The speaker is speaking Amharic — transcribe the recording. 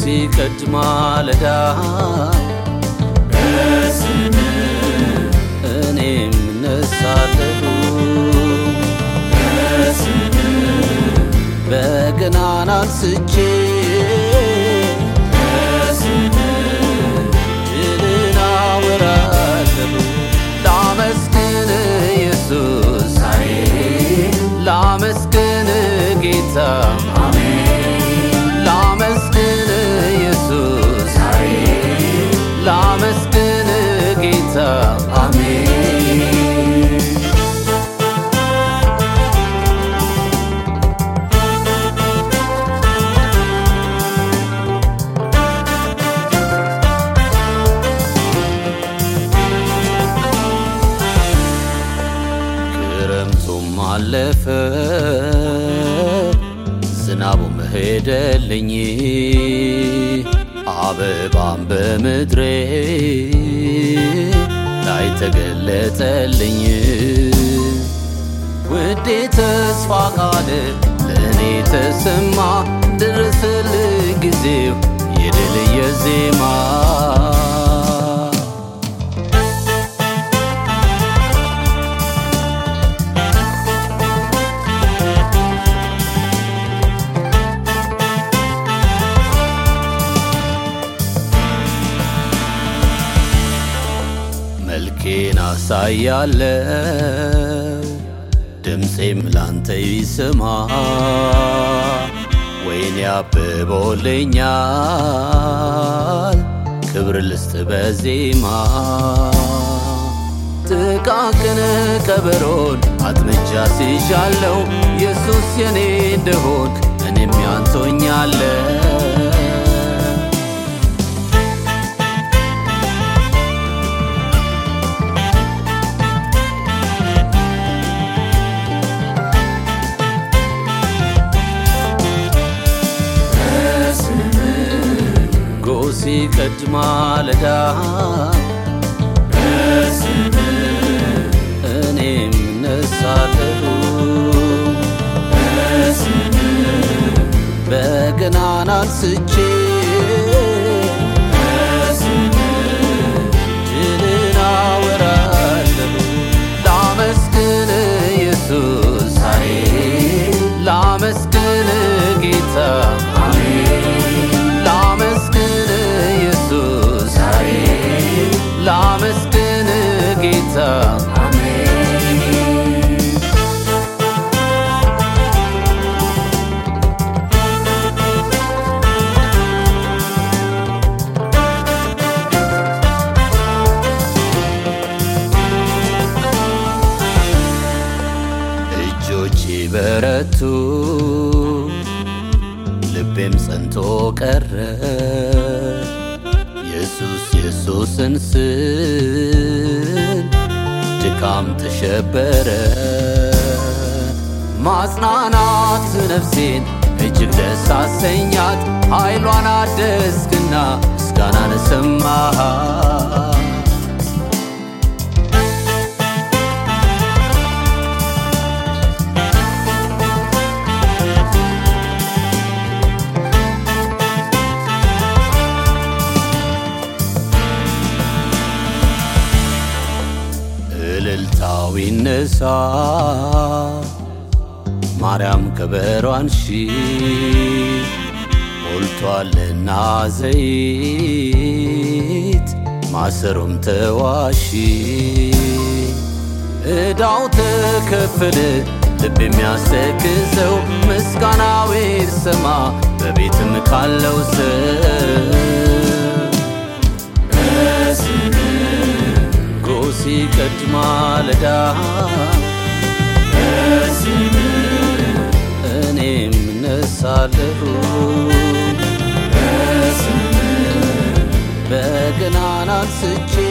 ሲቀድ ማለዳ እኔም እነሳለሁ በገናን አንስቼ ድልን አወራለሁ ላመስግን ኢየሱስ ላመስግን ጌታ ላመስግን ኢየሱስ ላመስግን ጌታ አሜን ክረምቱም አለፈ ዝናቡም ሄደልኝ አበባም በምድሬ ላይ ተገለጠልኝ ውዴ ተስፋ ቃል ለእኔ ተሰማ ደረሰልኝ ጊዜው የድል የዜማ መልኬን አሳያለው ድምፄም ላንተ ይስማ ወይኔ አብቦልኛል ክብር ልስጥ በዜማ ጥቃቅን ከበሮን አጥምጃ ሲሻለው ኢየሱስ የኔ እንደሆንክ እኔም ያንቶኛለው ጎህ ሲቀድ ማለዳ እኔም እነሳለሁ በገናን አንስቼ ድልን አወራለሁ ላመስግን ኢየሱስ ላመስግን ጌታ ላመስግን ኢየሱስ ላመስግን ጌታ እጆቼ በረቱ ልቤም ጸንቶ ቀረ ኢየሱስ ኢየሱስን ስል ድካም ተሸበረ ማጽናናት ነፍሴን እጅግ ደስ አሰኛት ኃይሏን አደስክና ምስጋናን ሰማሃት እልልታው ይነሳ ማርያም ከበሯን ሺ ሞልቷልና ዘይት ማሰሮም ተዋሺ ዕዳው ተከፈለ ልብ የሚያስተክዘው ምስጋናው ይሰማ በቤትም ካለው ሰው ጎህ ሲቀድ ማለዳ እኔም እነሳለሁ በገናን አንስቼ